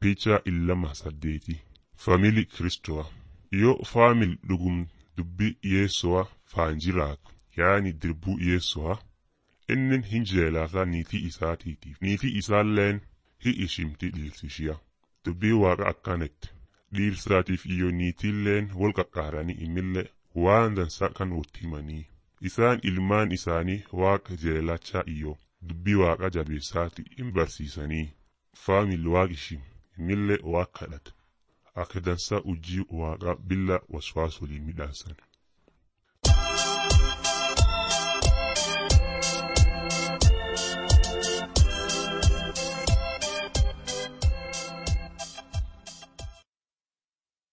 Picha illama saddeeti Faamilii Kiristowa yoo faamil dhugum dubbii Yesuwa faan jiraatu yaani dirbuu Yesuwa innin hin jeelaataa niitii isaatiitiif niitii isaalleen hi ishimti dhiirsishiya dubbii waaqa akkanatti dhiirsaatiif iyo niitiilleen wal qaqqaaranii imillee waan dansaa kan wot himanii isaan ilmaan isaanii waaqa jeelachaa iyo dubbii waaqa jabeessaati hin barsiisanii faamil waaqishim imillee waaq kadhata akka dansaa ujii waaqa billa waswaas waliin midhaasan